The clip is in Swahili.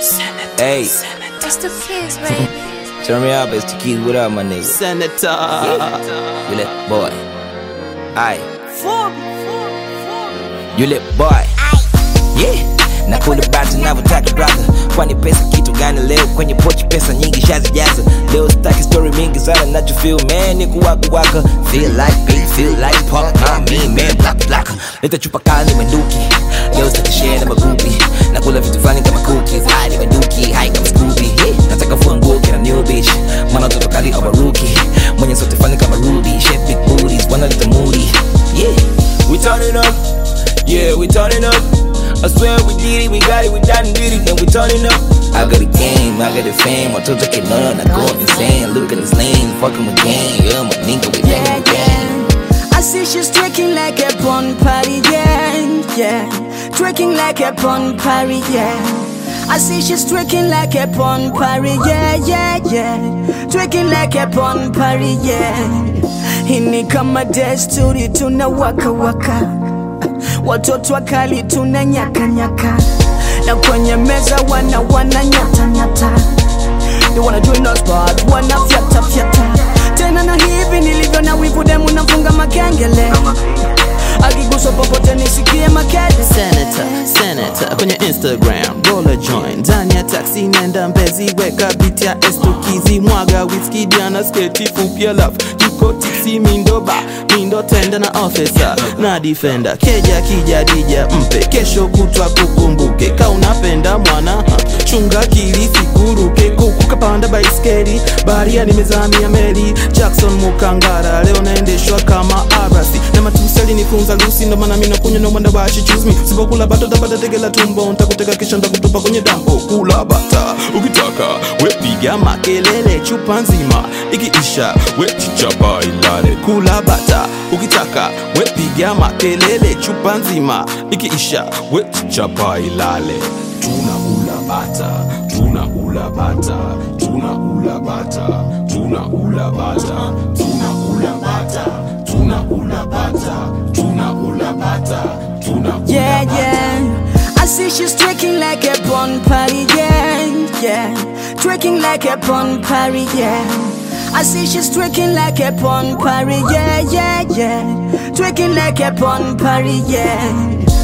Hey, It's the kids, baby. turn me up, it's the keys. What up, my nigga? Senator. You lit boy. Aye. You lit boy. Yeah. Na kule bata navyotaka brother kwani pesa kitu gani leo kwenye pochi pesa nyingi shazijaza leo sitaki story mingi sana nachofeel man ni kuwaka waka feel like big feel like pop na me man black black leta chupa kali nimenduki leo sitaki share na magupi na kula vitu fulani kama cookies hai nimenduki hai kama Scooby yeah. nataka fua nguo kina new bitch maana toto kali kama rookie mwenye sote fani kama Ruby shape big booties wanaleta moody yeah we turn it up yeah we turn it up I swear we did it, we got it, we done did it, and we turning up. I got a game, I got a fame, watoto can learn, I go insane. Look at this lane, fucking with gang, yeah, my nigga, we bang yeah, with gang. yeah. I see she's twerking like a pon party, yeah, yeah. Twerking like a pon party, yeah. I see she's twerking like a pon party, yeah, yeah, yeah. Twerking like a pon party, yeah. Hii ni kama desturi tuna waka waka, watoto wakali tuna nyaka nyaka, na kwenye meza wana wana nyata nyata. They wanna join us but wana fyata fyata tena na hivi nilivyo na wivu demu nafunga makengele akiguswa popote nisikie makele Senator, Senator kwenye Instagram, roller joint ndani ya taxi, nenda Mbezi, weka beat ya estokizi, mwaga whisky, diana sketi fupi, alafu jiko tiksi, mindo ba mindo tenda na officer na defender, keja kija dija mpe, kesho kutwa kukumbuke, ka unapenda mwana ha, chunga kili sikuruke, kuku kapanda baiskeli, baharia nimezamia meli, Jackson Mukangara, leo naendeshwa kama arasi na matusi alinifunza Lucy, ndo maana mimi nakunywa no wonder why she choose me. Sipokula bata tapata tege la tumbo, nitakutega kisha nitakutupa kwenye dampo. Kula bata ukitaka, we piga makelele chupa nzima, ikiisha we chichapa ilale. Kula bata ukitaka, we piga makelele chupa nzima, ikiisha we chichapa ilale. Tunaula bata, tunaula bata, tunaula bata, tunaula bata, tunaula bata, tunaula bata, tunaula bata, tunaula yeah yeah I see she's twerking like a pon party yeah yeah twerking like a pon party yeah I see she's twerking like a pon party yeah yeah yeah twerking like a pon party yeah